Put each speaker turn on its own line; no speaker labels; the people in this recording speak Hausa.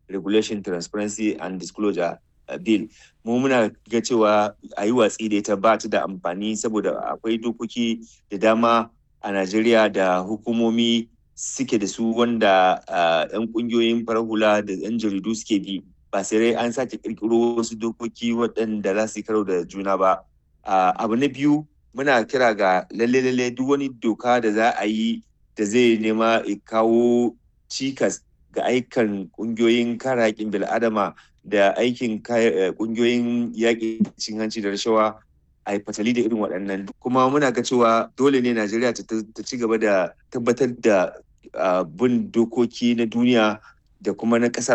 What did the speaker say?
regulation transparency and disclosure bill mu muna ga cewa a yi watsi da ita ba ta da amfani saboda akwai dokoki da dama a najeriya da hukumomi suke da su wanda 'yan kungiyoyin farar hula da 'yan jaridu suke bi ba sai an sake kirkiro wasu dokoki waɗanda za su yi karo da juna ba abu na biyu muna kira ga lalle lalle duk wani doka da za a yi da zai nema kawo cikas ga aikan kungiyoyin kare haƙƙin bil'adama da aikin kungiyoyin yaƙi cin hanci da rashawa a yi fatali da irin waɗannan kuma muna ga cewa dole ne najeriya ta ci gaba da tabbatar da bin dokoki na duniya da kuma na ƙasa